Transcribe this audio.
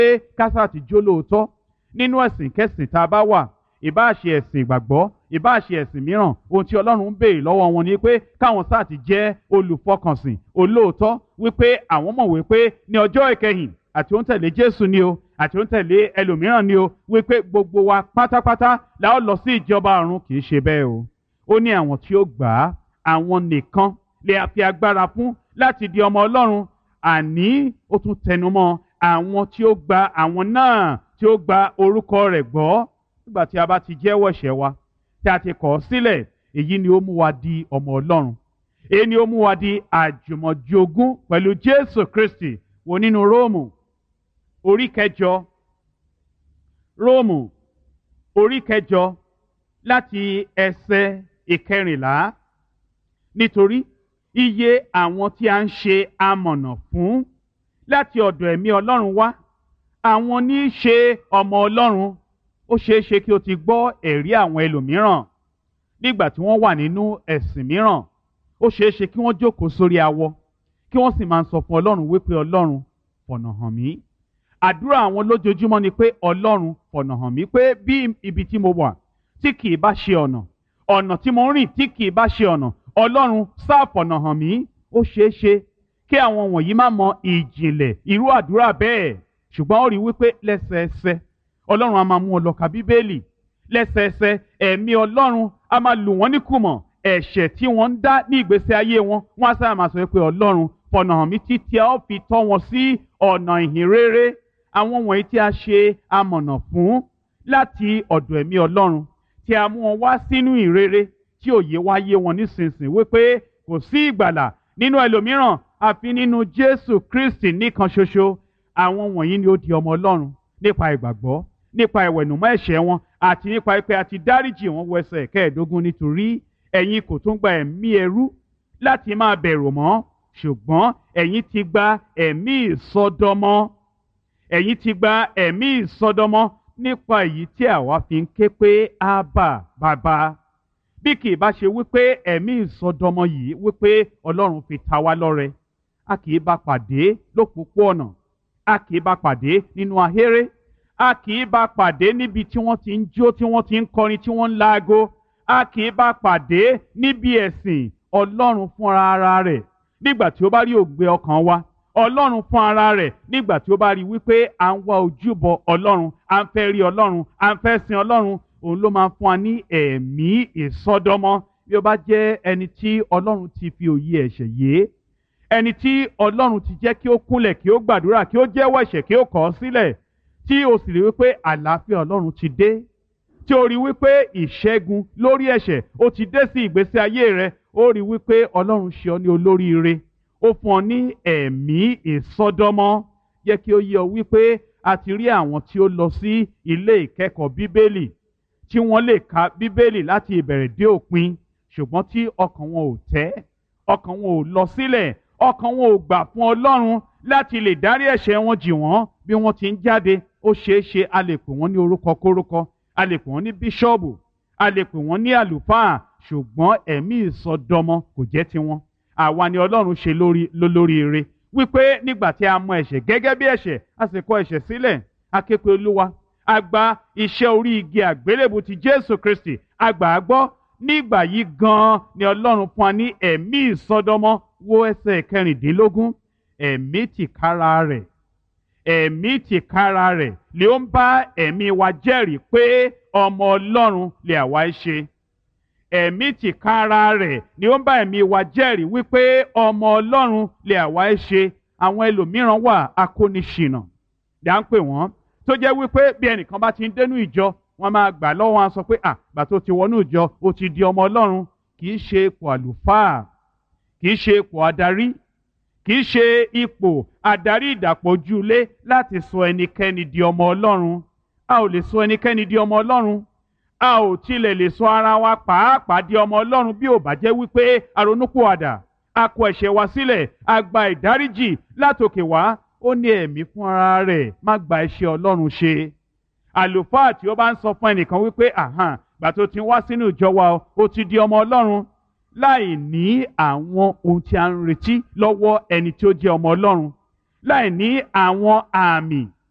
pé kásá ti jó lóòótọ́ nínú ẹ̀sìn kẹsìn tá a bá wà ìbáà ṣe ẹ̀sìn ìgbàgbọ́ ìbáà ṣe ẹ̀sìn mìíràn ohun tí ọlọ́run ń béèrè lọ́wọ́ wọn ni pé káwọn sáà ti jẹ́ olùfọkànsìn olóòótọ́ wípé àwọn mọ̀ wípé ní ọjọ́ ìkẹyìn àti òun tẹ̀lé jésù ni o àti òun tẹ̀lé ẹlòmíràn ni o wípé gbogbo wa pátápátá la ó lọ sí ìjọba ọ̀run kì í ṣe bẹ́ẹ̀ o ó ní àwọn tí ó gbà á àwọn nìkan lè fi agbára fún láti di ọmọ ọlọ́run àní ó tún tẹnumọ́ àwọn tí ó gba àwọn náà tí ó gba orúkọ rẹ̀ gbọ́ nígbà tí a bá ti jẹ́wọ́ ẹ̀ṣẹ̀ wa tí a ti kọ̀ ọ́ sílẹ̀ èyí ni ó mú wa di ọmọ ọlọ́run èyí ni ó mú wa di àjùmọ̀jogún pẹ̀lú jésù kristi wo nínú róòmù orí kẹjọ róòmù orí kẹjọ láti ẹsẹ̀ ìkẹrìnlá nítorí iye àwọn tí a ń ṣe amọ̀nà fún láti ọ̀dọ̀ ẹ̀mí ọlọ́run wá àwọn ní í ṣe ọmọ ọlọ́run ó ṣeé ṣe kí o ti gbọ́ ẹ̀rí àwọn ẹlòmíràn nígbà tí wọ́n wà nínú ẹ̀sìn mìíràn ó ṣeé ṣe kí wọ́n jókòó sórí awọ kí wọ́n sì máa sọ fún ọlọ́run wípé ọlọ́run fọ̀nà hàn mí àdúrà àwọn lójoojúmọ́ ni pé ọlọ́run fọ̀nà hàn mí pé bí ibi tí mo wà tí kì í bá ṣe ọ̀nà ọ̀nà tí mo ń rìn tí kì í bá ṣe ọ̀nà ọlọ́run sáà fọ̀nà hàn mí ó ṣeé ṣe kí àwọn wọ̀nyí má mọ ìjìnlẹ̀ irú àdúrà bẹ́ẹ̀ ṣùgbọ́n ó rí wípé lẹ́sẹẹsẹ ọlọ́run a máa mú ọ lọ ka bíbélì lẹ́sẹẹsẹ ẹ̀mí ọlọ́run a máa lù wọ́n ní kùmọ̀ ẹ̀ṣẹ̀ tí wọ́n ń dá ní ìgbésí ayé wọn wọ́n á sábà máa sọ pé ọlọ́run fọ̀nà hàn mí títí a ó fi tọ́ wọn sí ọ̀nà ìhìn rere àwọn wọ̀nyí tí a ṣe amọ̀nà fún láti ọ̀dọ̀ ẹ̀mí ọlọ́run tí a mú wọn wá sínú ìrere tí òye wá yé wọn nísinsìnyí wípé kò sí ìgbàlà nínú ẹlòmíràn àfi nínú jésù kristi nìkan ṣoṣo àwọn wọ̀nyí ni ó di ọmọ ọlọ́run nípa ìgbàgbọ́ nípa ìwẹ̀nùmọ́ ẹ̀ṣẹ̀ wọn àti nípa pé a ti dáríjì wọn wọ ẹsẹ̀ kẹẹ̀ẹ́dógún nítorí ẹ̀yin kò tún gba ẹ̀mí ẹrú láti máa bẹ̀rù mọ́ ṣùgbọ́n ẹ̀yin ti gba ẹ̀mí ìsọdọmọ ẹ̀yin ti gba ẹ̀mí ìsọdọmọ nípa èyí tí àwa fi ń ké pé ábà bàbá bí kì í bá ṣe wípé ẹ̀mí ìsọdọmọ yìí wípé ọlọ́run fi ta wá lọ́rẹ a kì í bá pàdé lópòpóọ̀nà a kì í bá pàdé nínú ahéré a kì í bá pàdé níbi tí wọ́n ti ń jó tí wọ́n ti ń kọrin tí wọ́n ń laago a kì í bá pàdé níbi ẹ̀sìn ọlọ́run fúnra ara rẹ̀ nígbà tí ó bá rí ògbé ọkàn wa ọlọ́run fún ara rẹ̀ nígbà tí ó bá rí wípé à ń wá ojúbọ ọlọ́run à ń fẹ́ rí ọlọ́run à ń fẹ́ sin ọlọ́run òun ló máa fún wa ní ẹ̀mí ìsọdọmọ bí ó bá jẹ́ ẹni tí ọlọ́run ti fi òye ẹ̀ṣẹ̀ yé ẹni tí ọlọ́run ti jẹ́ kí ó kúnlẹ̀ kí ó gbàdúrà kí ó jẹ́wọ́ ẹ̀ṣẹ̀ kí ó kọ̀ ọ́ sílẹ̀ tí o sì rí wípé àlàáfíà ọlọ́run ti dé tí o rí wípé ìṣẹ́gun lórí ẹ̀ṣẹ̀ ó ti dé sí ìgbésí ayé rẹ ó rí wípé ọlọ́run ṣe ọ ní olóríire ó fún ọ ní ẹ̀mí ìsọdọmọ yẹ kí ó yé ọ wípé a ti rí àwọn tí ó lọ sí ilé ìkẹ́kọ̀ọ́ bíbélì tí wọ́n lè ka bíbélì láti ìbẹ̀rẹ̀ dé òpin ṣùgbọ́n tí ọkàn wọn ò tẹ́ ọkàn wọn ò lọ sílẹ̀ ọkàn wọn ò gbà fún ọlọ́run láti lè dárí ẹ̀ṣẹ̀ wọn jì wọ́n bí wọ́n ti ń jáde ó ṣeé ṣe a lè pè wọ́n ní orúkọ kórúkọ a lè pè wọ́n ní bíṣọ́ọ̀bù a lè pè wọ́n ní àlùfáà ṣùgbọ́n ẹ̀mí ìsọdọmọ kò jẹ́ tiwọn àwa ni ọlọ́run ṣe lórí lólóríire wípé nígbà tí a mọ ẹ̀ṣẹ̀ gẹ́gẹ́ bí ẹ̀ṣẹ̀ a sì kọ ẹ̀ṣẹ̀ sílẹ̀ a ké pe olúwa a gba iṣẹ́ orí igi àgbélébù ti jésù kristi a gbà á gbọ́ nígbà yìí gan-an ni ọlọ́run fún wa ní ẹ̀mí ìsọdọmọ wo ẹsẹ̀ kẹrìndínlógún ẹ̀mí tìkára rẹ̀ ẹ̀mí tìkára rẹ̀ lè ó ń bá ẹ̀mí wa jẹ́rìí pé ọmọ ọlọ́run lè àwa ṣe ẹ̀mí tìkára rẹ̀ ni ó ń bá ẹ̀mí wa jẹ́rìí wípé ọmọ ọlọ́run lè àwa ṣe àwọn ẹlòmíràn wà akóniṣìnà dá ń pè wọ́n tó jẹ́ wípé bí ẹnìkan bá ti ń dénú ìjọ wọ́n máa gbà lọ́wọ́ wọn sọ pé à gbà tó ti wọnú ìjọ ó ti di ọmọ ọlọ́run kì í ṣe ipò àlùfáà kì í ṣe ipò adarí kì í ṣe ipò adarí ìdàpọ̀jùlé láti sọ ẹnikẹ́ni di ọmọ ọlọ́run a ò lè sọ ẹnikẹ́ni di ọmọ ọlọ́run a ò tilẹ̀ lè sọ ara wa pàápàá di ọmọ ọlọ́run bí ò bá jẹ́ wípé aronúpìwàdà a kọ ẹ̀ṣẹ̀ wa sílẹ̀ a gba ìdáríjì látòkè wá ó ní ẹ̀mí fún ara rẹ̀ má gba iṣẹ́ ọlọ́run ṣe àlùfáà tí ó bá ń sọ fún ẹnìkan wípé àhàn gbà tó ti wá sínú ìjọ wa ó ti di ọmọ ọlọ́run láì ní àwọn ohun tí a ń retí lọ́wọ́ ẹni tí ó jẹ́ ọmọ ọlọ́run láì ní àwọn àmì